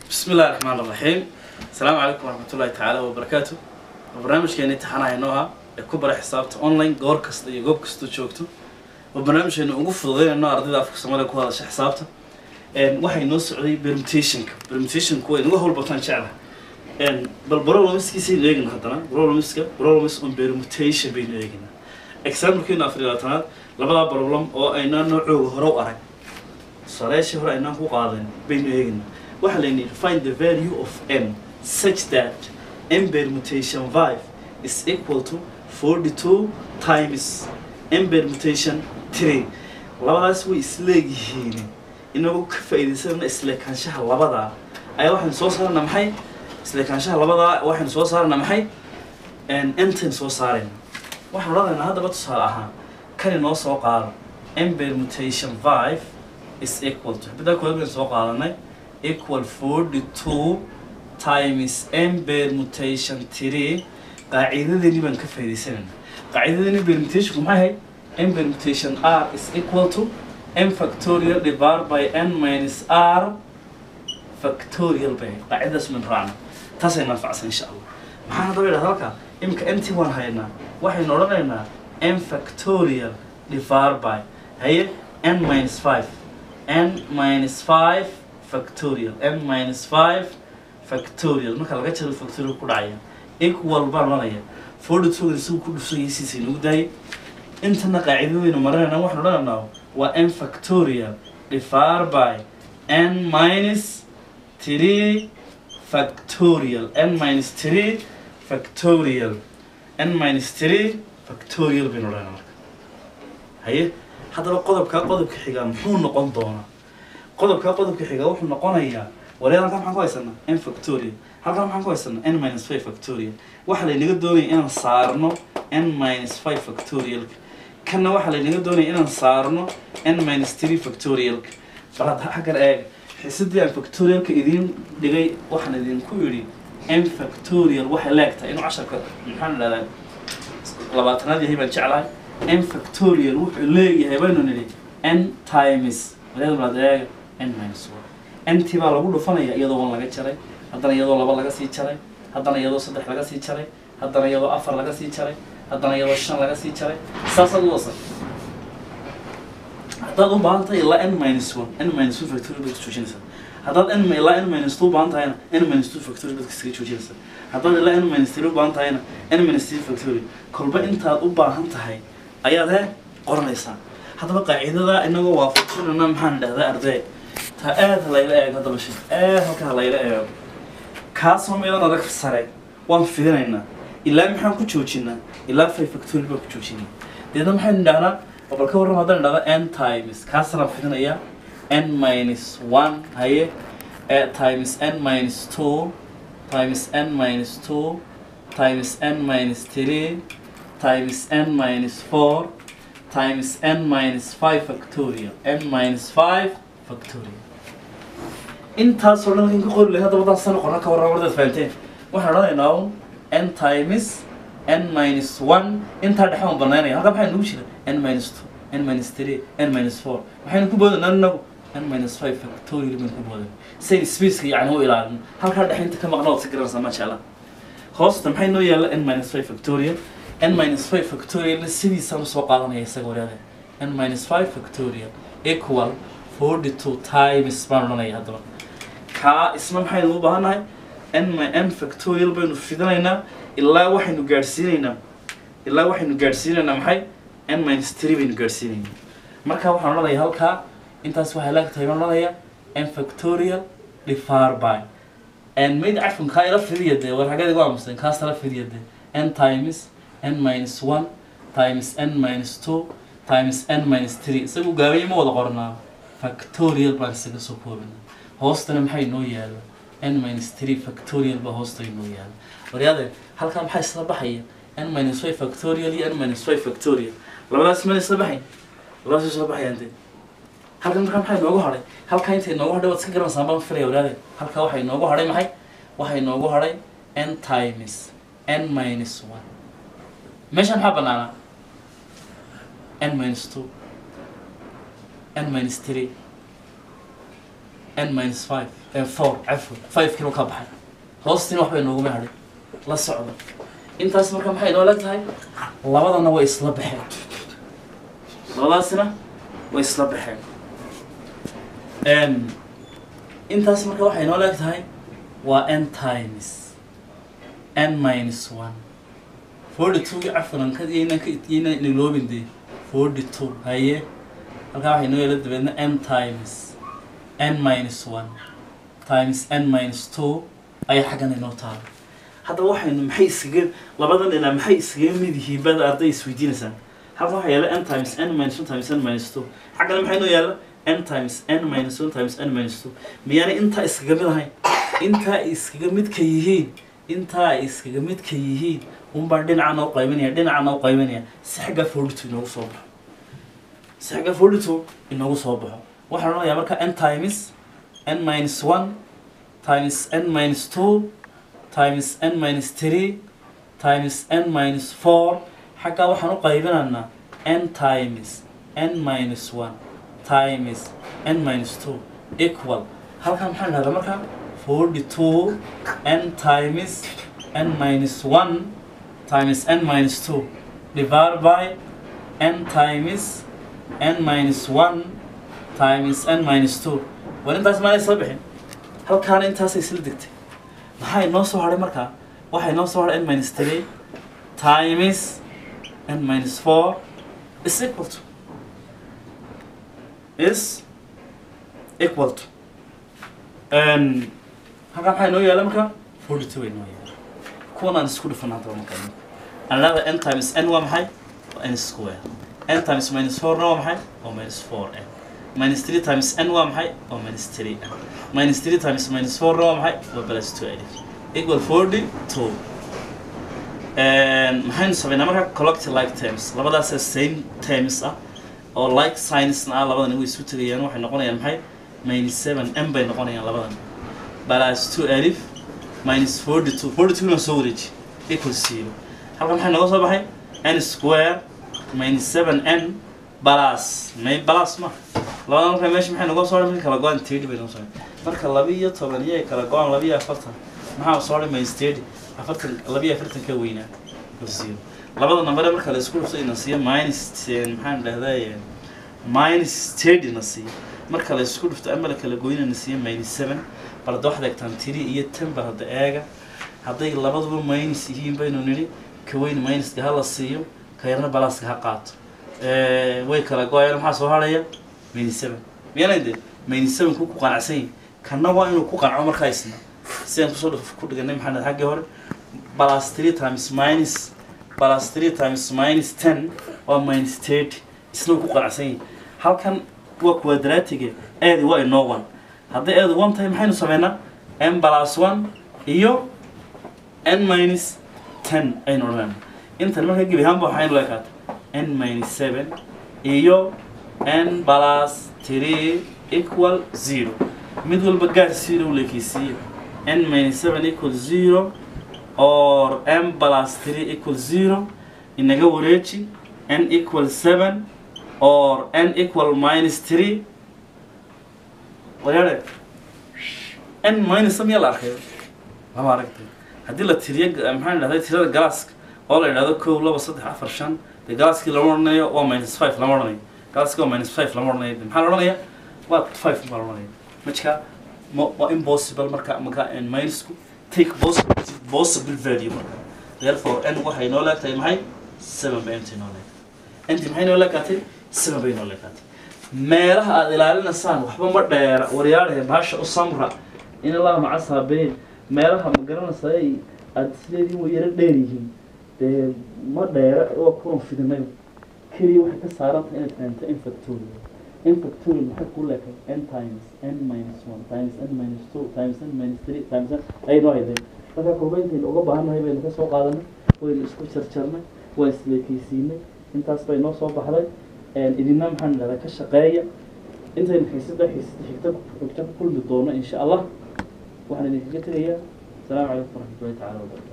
بسم الله الرحمن الرحيم السلام عليكم ورحمة الله تعالى وبركاته barnaamijkeeni taxanahay nooha ee ku bara xisaabta online goor kasta iyo goob kasta joogto oo barnaamijkeenu ugu fududeynayno ardayda afka soomaaliya ku hadasha xisaabta waxay noo socday permutationka permutationku way inaga howlbataan jeclaha bal problemskiisaynu eegina haddana problemska problems on permutation baynu eegina examplekeenu afar iyo labaatanaad labadaa problem oo aynaan noocooga hore u arag tusaalayaashii hore aynaan ku qaadan baynu eegina waxaa layni find the value of m such that m permutation 5 is equal to 42 times m permutation 3 labadaas way isleegyihiin inagoo ka faa'iidaysanana isleekaanshaha labadaa ayaa waxaynu soo saarana maxay isleekaanshaha labadaa waxaynu soo saarana maxay entaynu soo saarayna waxaan odhanaynaa haddaba tusaale ahaan kani noo soo qaado m permutation 5 is equal to xibiddaa kooda baynu soo qaadanay equal 42 times m permutation 3 qaacidadeeni baan ka faa'iidaysanayna qaacidadeeni permutationku maxay ahayd m permutation r is equal to m factorial divided by n minus r factorial bay ahayd qaacidadaas man raacna taasay naanfacsan insha allah maxaan haddaba idhahda halka imika mt waan haynaa waxaynu odhanaynaa m factorial divided by haye n minus 5 n minus 5 factorial n minus 5 factorial marka laga jaro factorial ku dhacaya equal baan odhanaya forty two isagu ku dhufsayaysiisa inagu daayay intana qaacidadaynu marinayna waxaan odhanaynaa waa n factorial divided by n minus 3 factorial n minus 3 factorial n minus 3 factorial baynu odhanaynaa marka haye haddaba qodobkaa qodobka xigaa muxuu noqon doonaa qodobkaa qodobka xigaa wuxuu noqonayaa wareer halkan maxaan ku haysanaa n factorial halkan maxaan ku haysanaa n minus 5 factorial waxaa laynaga doonaya inaan saarno n minus 5 factorialka kanna waxaa laynaga doonaya inaan saarno n minus 3 factorialka bal hadda xaggan eega xiisadii aan factorialka idiin dhigay waxaan idinku idhi n factorial waxay leegtahay inuu casharka maxaan idhahdaa labaatanaad yahay baan jeclahay n factorial wuxuu leeyahay baynu nidhi n times wareer baad eega n minus 1 nt baa lagu dhufanaya iyadoo wan laga jaray haddana iyadoo laba laga sii jaray haddana iyadoo saddex laga sii jaray haddana iyadoo afar laga sii jaray haddana iyadoo shan laga sii jaray saasaad u wasa haddaad u baahan tahay ilaa n minus one n minus one factorial baad ka joojinaysaa haddaad n ilaa n minus two u baahan tahayna n minus two factorial baad kasaga joojinaysaa haddaad ilaa n minus three u baahan tahayna n minus three factorial kolba intaad u baahan tahay ayaad he qoranaysaa haddaba qaacidada inagoo waafajinana maxaan idhahdaa arday ta aad ha layla eego haddaba shee aad halka ha layla eego kaasoo meedan adag sare waan fidinaynaa ilaa maxaan ku joojinaa ilaa five factorial baan ku joojinaa deedna maxaynu idhahnaa oo bal ka warram haddaan idhahda n times kaasaan fidinayaa n minus one haye eh, times n minus two times n minus two times n minus three times n minus four times n minus five factorial n minus five factorial intaasoo dhan in ka qori lahay haddaba daan sana qoran ka warran wardaad fahanteen waxaan odhanaynaa un n times n minus one intaa dhexe aan banaynaya halkaa maxaa nagu jira n minus two n minus three n minus four waxaynu ku boodanaa inagu n minus five factorial baynu ku boodan sayn spaceka yacni u ilaalin halkaa dhexe inta ka maqna waad si garanaysaa maasha allah hoosta maxay noo yaalla n minus five factorial n minus five factorialna sidiisaan usoo qaadanaya isaga waraada n minus five factorial equal forty two times baan odhanaya haddaba kaa isna maxaynu u baahannahay n my n factorial baynu fidinaynaa ilaa waxaynu gaadhsiinaynaa ilaa waxaynu gaadhsiinaynaa maxay n minus three baynu gaadhsiinaynaa marka waxaan odhanaya halkaa intaas waxay laagtahay baan odhanaya n factorial divided by n mayd cafkan kaa ila fidiya dee war xaggeed igu aamuseen kaas tala fidiya dee n times n minus one times n minus two times n minus three isagu gaabaya ma wada qornaa factorial baan isaga soo koobina hoostana maxay noo yaala n minus three factorial baa hoosta noo yaala waryaade halkaa maxaa isla baxaya n minus five factorial iyo n minus five factorial labadaas mana isla baxayn labadaas isla baxayaan dee halkan markaa maxay noogu hadhay halkaa intay noogu hadhay waad iska garanaysaa baan filaya waryaade halkaa waxay noogu hadhay maxay waxay noogu hadhay n times n minus one meeshaan maxaa banaanaa n minus two n minus three n minus five eh, four cafwa five kilo ka baxay hoostiina waxba inooguma hadhay la socda intaas marka maxay inoo leg tahay labadana way isla baxeen labadaasina way isla baxeen Em, intaas marka waxay inoo leeg tahay waa n times n minus one forty two cafilan ka yaynan ka yaynan niloobin dee forty two haye halkaa waxay inoo yeela dabeedna n times n minus one times n minus two ayaa xaggan inoo taala haddaba waxaynu maxay iskaga labadan ilaa maxay iskaga mid yihiin bada arday isweydiinaysaan halkan waxaa yaala n times n minus one times n minus two xaggana maxay inoo yaala n times n minus one times n minus two miyaanay intaa iskaga mid ahayn intaa ay iskaga midka yihiin intaa ay iskaga midka yihiin unbaan dhinaca noo qaybanaya dhinaca noo qaybanaya si xagga forty two inoogu soo baxo si xagga forty two inoogu soo baxo waxaan odhanayaa marka n times n minus one times n minus two times n minus three times n minus four xaggaa waxaan u qaybinaynaa n times n minus one times n minus two equal halkan maxaan dhahdaa marka forty two n times n minus one times n minus two divided by n times n minus one times n minus two war intaas maanay soo bixin halkaana intaasay isla degtay maxaa inoo soo hadhay markaa waxaa inoo soo hadhay n minus three times n minus four is equal to is equal to n halkaa maxaa inoo yaala marka forty two inoo yaala kuwan aan isku dhufan hadaba marka another n times n waa maxay waa n square n times minus four na waa maxay waa minus four n minus three times n waa maxay waa minus three n minus three times minus four na waa maxay waa plus two alif equal forty two maxaynu sameynaa marka collect like terms labadaas same terms ah oo like signsna ah labadan way isu tegayaan waxay noqonayaan maxay minus seven m bay noqonayaan labadan plus two alif minus forty two forty two na soo wareeji equal zero halkan maxay noga soo baxay n square minus seven n plus may plus ma labadan marka meesha maxay noga soo marka kala go-an thirty bay noga soo marka laba iyo toban iyo ay kala go-an laba iyo afartan maxaa soo dhay minus thirty afartan laba iyo afartan ka weynaa equal zero labada nambare marka la isku dhufto ina siiyo minus ten maxaan dhahdaa minus thirty na siiyo marka la isku dhufto ama la kala goyna na siiyo minus seven bal hadda waxaad eegtaan tiri iyo ten bal hadda eega hadday labaduba minus yihiin baynu nidhi ka weyn minuska ha la siiyo ka yarna balaaska ha qaato way kala go-ayaan maxaa soo harhaya minus seven miyaanay de minus seven ku ku qanacsan yihin kanna waa inuu ku qanco markaa isna sidaan kusoo dhuf ku dhiganay maxaa dhahay xaggii hore plus three times minus plus three times minus ten waa minus thirty isna ku qanacsan yihin halkan waa quadratiga eedi waa inoo one hadday eedu one tahay maxaynu sameynaa n plus one iyo n minus ten aynu odhanayna intan marka gebi ahaanba waxaynu leekaata n minus seven iyo n plus three equal zero mid walba gaar zero u leekeysiiyo n minus seven equal zero or m plus three equal zero inaga wareeji n equal seven or n equal minus three wayaare n minus miyaa la arkay lama aragtay haddii la tiriyo maxaan dhahday tirada galaaska oo la idhahdo kow laba saddex afar shan dee galaaskii lama odhanayo waa minus five lama odhanayo galaaskii waa minus five lama odhanayo maxaa la odhanaya waa five baa la odhanaya majka ma waa impossible marka marka n minusku take possible possible value marka therefore n waxay noo leegtahay maxay seven bay nt noo leegtahay nt maxay noo leekaatay seven bay noo leekaatay meelaha aada ilaalinaysaan waxba ma dheera waryaadhe baasha u samra in allaha maca saabiriin meelaha ma garanaysaay aada isleediin way yaro dheer yihiin dee ma dheera waa kuwan fidinay keliya waxay ka saarantahay inaad fahamta in factorial in factorial maxay kuu leekay n times n minus one times n minus two times n minus three times n aynu haydeen marka kulbayntaynu uga baahannahay baynu ka soo qaadanay waynu isku jarjarnay waa isleekeysiinay intaas bay noo soo baxday idina maxaan dhahdaa ka shaqeeya intaynu xiisada xiisada xigta xigta ku kulmi doono insha allah waxaan idinkaga tegayaa asalaamu calaykum waraxmatullahi tacala wabarakatu